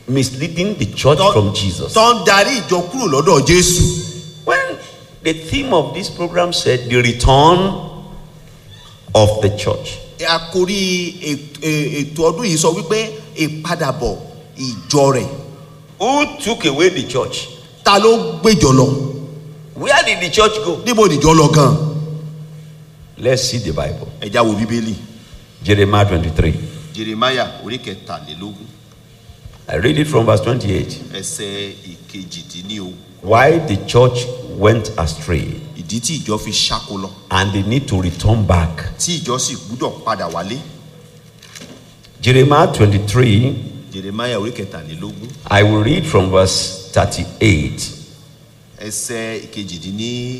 misleading the church Tó- from Jesus. tó ń darí ìjọ kúrò lọ́dọ̀ jésù When the theme of this program said the return of the church, àkórí ètò- è- ètò ọdún yìí sọ wípé ìpadàbọ̀ ìjọ rẹ̀ who took away the church? ta ló gbéjọ lọ Where did the church go? níbo nìjọ lọ gan Let's see the Bible. ẹja wo bíbélì Jeremiah 23. jeremaya orí kẹtàlélógún I read it from verse 28. ẹsẹ ìkejìdínlógún Why the church went astray ìdí tí ìjọ fi ṣáko lọ and they need to return back. tí ìjọ sì gbúdọ̀ padà wálé Jeremiah 23, jeremaya orí kẹtàlélógún I will read from verse 38. ẹsẹ ìkejìdínlógójì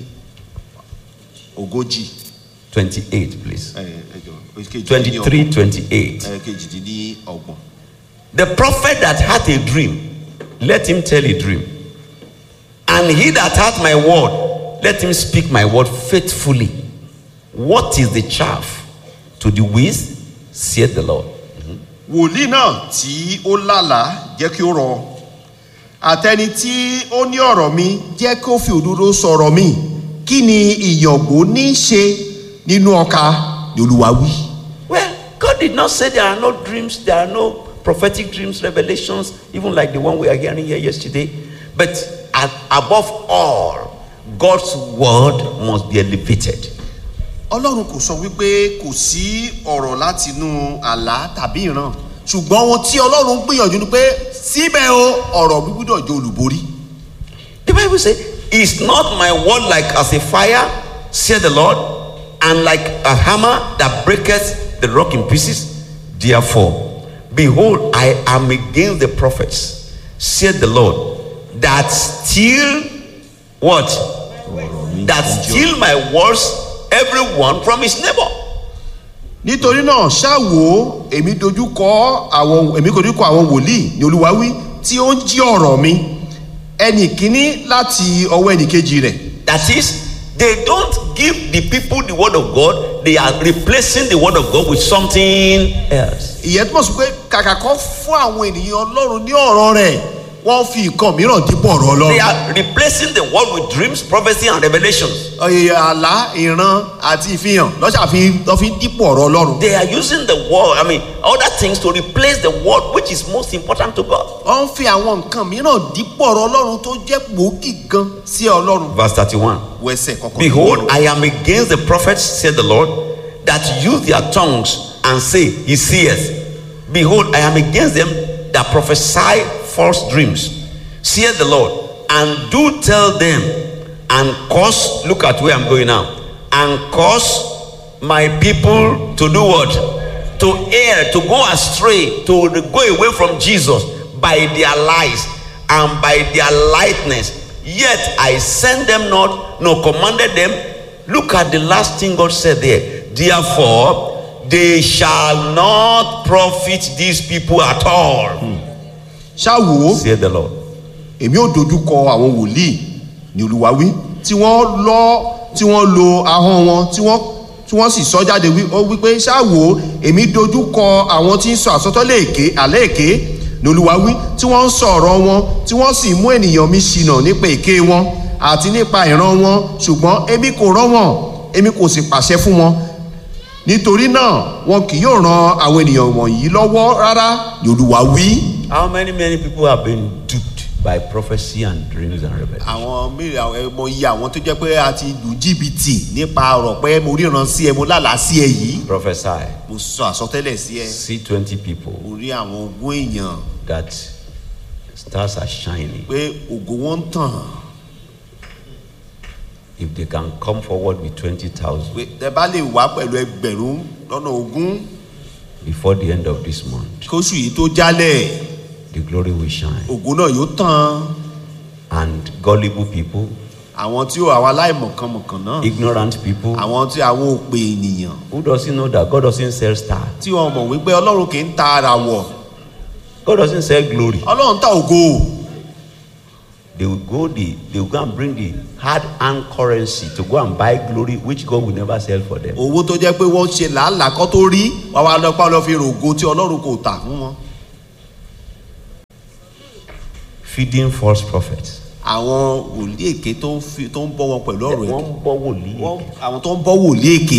28, please. ẹ, ẹ jọ̀ọ́, ìkejìdínlọ́gbọ̀n. 23, 28. ẹ, kejìdínlọ́gbọ̀n. The prophet that hath a dream, let him tell a dream. And he that hath my word, let him speak my word faithfully. What is the chaff to the wheat, saith the Lord. wòlíì náà tí ó lálàá jẹ́ kí ó rọ àtẹni tí ó ní ọ̀rọ̀ mi jẹ́ kí ó fi òdodo sọ̀rọ̀ mi kí ni ìyàngbò ní í ṣe nínú ọkà ní olúwa wí. Well, God did not say there are no dreams, there are no prophetic dreams, revelations, even like the one we are hearing here yesterday. But at, above all, God's word must be elevated. ọlọ́run kò sọ wípé kò sí ọ̀rọ̀ láti inú àlá tàbí ìran ṣùgbọ́n ohun tí ọlọ́run gbìyànjú ni pé síbẹ̀ o ọ̀rọ̀ mi gbúdọ̀ jẹ́ olùborí. The Bible says, Is not my word like as a fire, saith the Lord, and like a hammer that breaketh the rock in pieces? Therefore, behold, I am against the prophets, saith the Lord, that steal what? That steal my words, everyone from his neighbor. nítorí náà ṣáwo èmi dojú kọ àwọn èmi dojú kọ àwọn wòlíì ní olúwa wí tí ó ń jí ọ̀rọ̀ mi ẹnì kíní láti ọwọ́ ẹnì kejì rẹ̀ That is, they don't give the people the word of God, they are replacing the word of God with something else. ìyẹn túmọ̀ sí pé kàkà kan fún àwọn ènìyàn ọlọ́run ní ọ̀rọ̀ rẹ̀ wọ́n fi nǹkan mìíràn dípò ọ̀rọ̀ They ọlọ́run are replacing the word with dreams, prophecy, and revelations. Ọ̀yẹ̀ àlá ìran àti ìfihàn lọ́sà fi lọ́ fi dípò ọ̀rọ̀ ọlọ́run They are using the word, I mean, other things to replace the word which is most important to God. wọ́n ń fi àwọn nǹkan mìíràn dípò ọ̀rọ̀ ọlọ́run tó jẹ́ gbòógì gan sí ọlọ́run Verse 31. wẹsẹ̀ kọ̀ọ̀kan Behold, I am against the prophets, said the Lord, that use their tongues and say, He seeth. Behold, I am against them that prophesy false dreams, saith the Lord, and do tell them, and cause, look at where I'm going now, and cause my people to do what? To err, to go astray, to go away from Jesus by their lies and by their lightness. Yet I sent them not, nor commanded them. Look at the last thing God said there. Therefore, they shall not profit these people at all, ṣáwo said the Lord. èmi ò dojú kọ àwọn wòlíì ní olúwa wí tí wọ́n lọ tí wọ́n lo ahọ́n wọn tí wọ́n tí wọ́n sì sọ jáde wí ó wípé ṣáwo èmi dojú kọ àwọn tí ń sọ àsọtọ́lẹ̀ èké àlẹ́ èké ní olúwa wí tí wọ́n ń sọ ọ̀rọ̀ wọn tí wọ́n sì mú ènìyàn mi ṣìnà nípa èké wọn àti nípa ìran wọn ṣùgbọ́n èmi kò rán wọn èmi kò sì pàṣẹ fún wọn nítorí náà wọn kì yóò ran àwọn ènìyàn wọ̀nyí lọ́wọ́ rárá ní olúwa wí. How many, many people have been duped by prophecy and dreams and revelations? àwọn mìíràn àwọn ẹmọ iye àwọn tó jẹ́ pé a ti lù jìbìtì nípa ọ̀rọ̀ pé mo ríran sí ẹ mo lálàá sí ẹ yìí Prophesy. mo sọ àsọtẹ́lẹ̀ sí ẹ See 20 people mo rí àwọn ogún èèyàn that stars are shining. pé ògo wọn ń tàn If they can come forward with 20,000 pé ẹ bá lè wá pẹ̀lú ẹgbẹ̀rún lọ́nà ogún before the end of this month, kóṣù yìí tó jálẹ̀ the glory will shine. ògo náà yóò tàn And gullible people, àwọn tí ó àwọn aláìmọ̀kànmọ̀kàn náà ignorant people, àwọn tí àwọn òpè ènìyàn who doesn't know that God doesn't sell star, tí wọn mọ̀ wípé ọlọ́run kì í ta ara wọ̀ God doesn't sell glory. ọlọ́run ta ògo They will go the they will go and bring the hard earned currency to go and buy glory, which God will never sell for them. owó tó jẹ́ pé wọ́n ṣe làálàá kọ́ tó rí wàá wá lọ́pàá lọ́ fi rògo tí ọlọ́run kò tà fún wọn. feeding false prophets. àwọn wòlíì èké tó ń fi tó ń bọ́ wọn pẹ̀lú ọ̀rọ̀ wọ́n èké ń bọ́ wòlíì. Wọ́n- àwọn tó ń bọ́ wòlíì èké.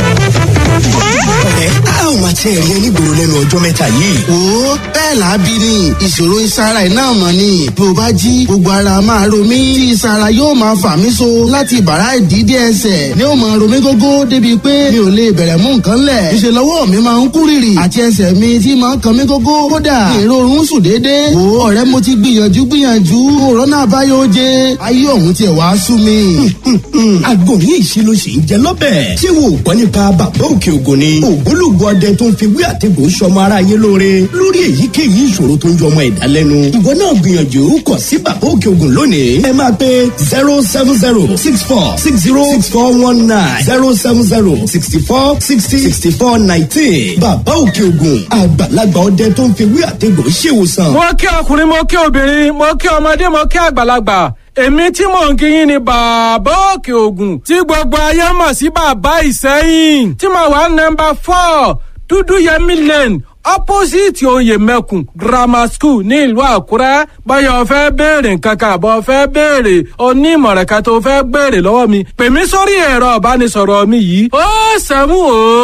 ẹ á ò máa tẹ ẹ̀rí ẹnígboro lẹ́nu ọjọ́ mẹ́ta yìí. wo bẹ́ẹ̀ lábí ni ìṣòro ìsara ẹ̀ náà mọ̀ ni bí o bá jí gbogbo ara máa ro mí tí ìsara yóò máa fà mí so láti bàrá ìdídé ẹsẹ̀ ni ó máa ro mí gógó débi pé mi ò lè bẹ̀rẹ̀ mú nǹkan lẹ̀ ìṣe lọ́wọ́ mi máa ń kú rìrì àti ẹsẹ̀ mi tí máa ń kan mí gógó kódà ìrorun sùn déédéé wo ọ̀rẹ́ mo ti gbìyànjú gbìyànjú òrónà àbáyọ jẹ ayé ọ̀hún tiẹ̀ wá sú mi. àgbòrí ìṣirò sì ń jẹ lọ́bẹ̀. ṣé wo ò gbọ́ nípa bàbá òkè ògùn ni. ògbólógbòó ọdẹ tó ń fi wí àtẹ̀gùn sọmọ ara yé lóore lórí èyíkéyìí ìṣòro tó ń jọmọ ẹ̀dá lẹ́nu. ìwọ náà gbìyànjú kọ̀ sí bàbá òkè ògùn lónìí. ẹ máa pe zero seven zero six four six zero six four one nine zero seven zero sixty four sixty sixty four nineteen. bàbá òkè ògùn àgbàlagbà ọdẹ tó ń fi wí àtẹ̀gùn ṣèwòsàn. mo kí ọkùnrin mo kí obìnrin mo kí ọmọdé mo kí àgbàlagbà èmi tí mò ń kí yín ni bàbá òkè ògùn tí gbogbo ayé mọ̀ sí bàbá ìsẹ́yìn tí mo wà nọmba four dúdú yẹmí lane opposite oyè mẹ́kùn grammar school ní ìlú àkúrẹ́ báyọ̀ fẹ́ béèrè nǹkan kan àbọ̀ fẹ́ béèrè onímọ̀ràn kan tó fẹ́ béèrè lọ́wọ́ mi pè mí sórí ẹ̀rọ ìbánisọ̀rọ̀ mi yìí ó sẹ́mu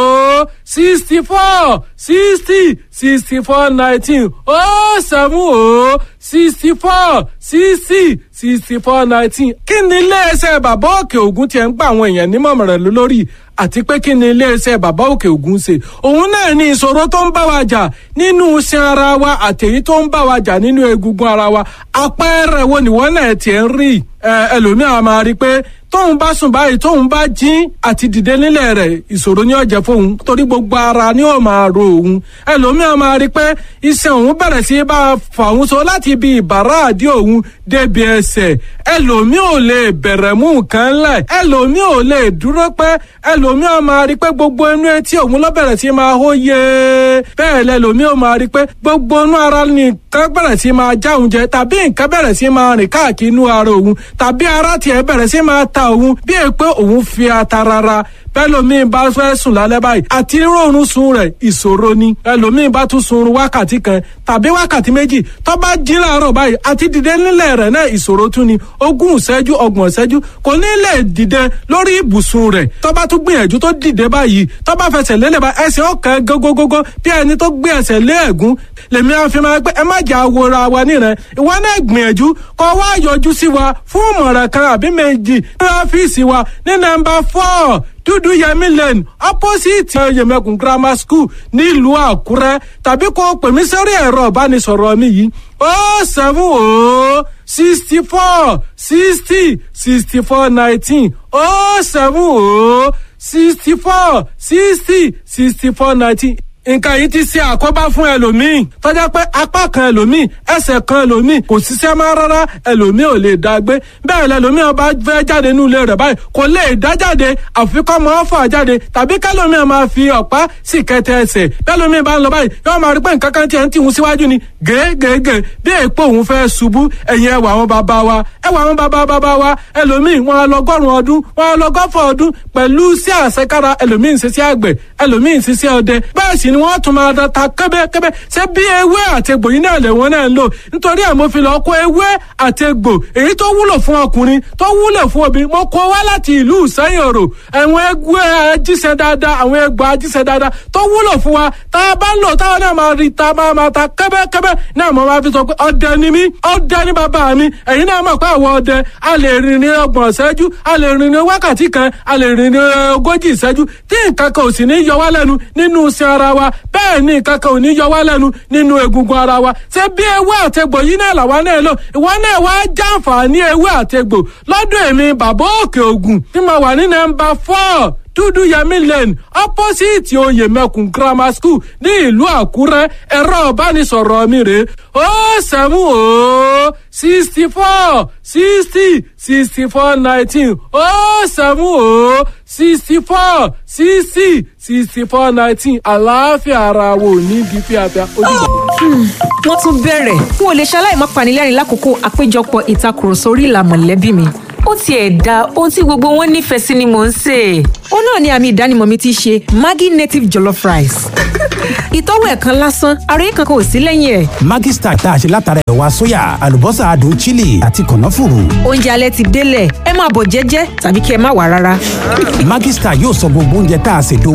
ó sixty four sixty sixty four nineteen ó sẹ́mu ó sixty four sixty sixty four nineteen kí ni iléeṣẹ́ bàbá òkè ògùn tiẹ̀ ń gba àwọn èèyàn nímọ̀ràn lórí àti pé kí ni iléeṣẹ́ bàbá òkè ògùn ṣe òun náà ní ìṣòro tó ń bá wa jà nínú iṣan ara wa àtẹ̀yí tó ń bá wa jà nínú egungun ara wa àpẹẹrẹ wo nìwọ náà tiẹ̀ ń rí ẹlòmíràn máa rí i pé tóun bá sùn báyìí tóun bá jí àti dìde nílẹ̀ rẹ̀ ìṣòro ni ó jẹ́ fóun torí gbogbo ara ni ó máa ro òun ẹlòmíràn máa rí i pé iṣan òun bẹ̀rẹ̀ sí í bá a fà òun so láti ibi ìbàrá àdí òun débi ẹsẹ̀ ẹlòmíràn ò lè bẹ̀rẹ̀ mú nǹkan lẹ̀ ẹlòmíràn ò lè dúró pẹ́ ẹlòmíràn máa rí i pé gbogbo inú etí òun ló bẹ̀rẹ̀ sí í máa hó yé bẹ́ẹ̀ lẹ́lòmíràn máa rí i pé gbogbo inú ara nìkan bẹ̀rẹ̀ sí í máa já òun jẹ tàbí nǹkan bẹ̀rẹ̀ sí í máa rìn káàkiri inú ara òun tàbí ara tiẹ̀ bẹ̀rẹ̀ sí í máa ta òun bí è pé òun fi ata rara bẹ́lòmíì bá fẹ́ sùn lálẹ́ báyìí àti rọrùn sun rẹ̀ ìṣòro ni ẹlòmíì bá tún sun wákàtí kan tàbí wákàtí méjì tó bá jí láàárọ̀ báyìí àti dìde nílẹ̀ rẹ̀ náà ìṣòro tún ni ogún ìṣẹ́jú ọgbọ̀n ìṣẹ́jú kò ní lè dìde lórí ibùsùn rẹ̀ tó bá tún gbìyànjú tó dìde báyìí tó bá fẹsẹ̀ lélẹ̀ bá ẹsẹ̀ ọ̀kan gógógógó bí ẹni tó gbé ẹsẹ̀ lé ẹ̀gún lèmi àfi máa pé ẹ má jà wòra wa níran ìwọ náà gbìyànjú kó wá yọjú sí wa fún ìmọ̀ràn kan àbí méjì ní ọ́fíìsì wa ní nọ́mbà four dúdú yẹmí lane opposite yẹmẹkùn grammar school nílùú àkúrẹ́ tàbí kó pè mí sórí ẹ̀rọ ìbánisọ̀rọ̀ mi yìí ó seven ó sixty four sixty sixty four nineteen ó seven ó sixty four sixty sixty four nineteen nǹkan yìí ti ṣe àkóbá fún ẹlòmíì tọ́jà pé apá kan ẹlòmíì ẹsẹ̀ kan ẹlòmíì kò ṣiṣẹ́ máa rárá ẹlòmíì ò lè dá gbé bẹ́ẹ̀ lẹlòmíì ọba fẹ́ jáde nínú ilé rẹ̀ báyìí kò lè dá jáde àfikọ́ máa fà jáde tàbí kẹlòmíì máa fi ọ̀pá sì kẹtẹ ẹsẹ̀ bẹ́ẹ̀lòmíì bá ń lọ báyìí yóò máa rí pé nǹkan kan tiẹ̀ ń tìhun síwájú ni gègègè bí èèpo òun fẹ́ ṣubú ẹ̀yìn ẹwà àwọn bàbá wa ẹwà àwọn bàbá bàbá wa ẹlòmíì wọn á lọgọ́rùn ọdún wọn á lọgọ́fọ̀ ọdún pẹ̀lú sí àṣekára ẹlòmíì ń ṣiṣẹ́ àgbẹ̀ ẹlòmíì ń ṣiṣẹ́ ọdẹ bẹ́ẹ̀ sì ni wọ́n tún máa da ta kẹ́bẹ́kẹ́bẹ́ ṣé bí ewé àtegbò yìí náà lè wọ́n náà ń lò nítorí ẹ̀ mo fi lọ́ọ́ kó ewé àtegbò èyí tó wúlò fún ọkùnrin tó wúlò fún obìnrin mo kó wá láti ìlú ìsẹ́yìn òrò àwọn egbò ajíṣẹ́ dáadáa àwọn egbò ajíṣẹ́ dáadáa tó wúlò fún wa tá a bá ń lò táwọn náà máa rí ta máa máa ta kẹ́bẹ́kẹ́bẹ́ náà mo máa fi sọ pé ọdẹ ni mí ọdẹ ni bàbá mi ẹ̀yin náà mọ̀ pé àwọn ọdẹ a lè rìn ní ọgbọ̀n ìṣẹ́jú a lè rìn ní wákàtí kan a lè rìn ní ogójì ìṣẹ́jú tí nǹkan kan ò sì ní yọ wá lẹ́nu nínú iṣẹ́ ara wa bẹ́ẹ̀ ni nǹkan kan ò ní yọ wá lẹ́nu nínú egungun ara wa ṣé bí ewé àtegbò yìí náà làwa náà lò ìwọ náà wá jàǹfààní ewé àtegbò lọ́dọ̀ èmi bàbá òkè ògùn tí mo wà ní nọ́mbà four dúdú yẹmí lane opposite oyè mẹkùn grammar school ní ìlú àkúrẹ́ ẹ̀rọ ìbánisọ̀rọ̀ mi rè ó sẹ́mu ó sixty four sixty sixty four nineteen ó sẹ́mu ó sixty four sixty sixty four nineteen àlàáfíà ara wo ní bí fíafíà ojúbọ. wọ́n tún bẹ̀rẹ̀ n ò lè ṣaláì má panilẹ́rìn lákòókò àpéjọpọ̀ ìtakùrọ̀sọ orí ìlà mọ̀lẹ́bí mi ó ó tiẹ̀ da ohun tí gbogbo wọn nífẹ̀ẹ́ sí ni mò ń sè é. ó náà ni àmì ìdánimọ̀ mi ti ṣe maggi native jollof rice ìtọ́wò ẹ̀ kan lásán ara yìí kankan ò sí lẹ́yìn ẹ̀. Maggi Star tá a ṣe látara ẹ̀wà sóyà àlùbọ́sà adùn chili àti kànáfùrù. oúnjẹ alẹ́ ti délẹ̀ ẹ máa bọ̀ jẹ́jẹ́ tàbí kí ẹ má wà rárá. Maggi Star yóò sọ gbogbo oúnjẹ tá a ṣètò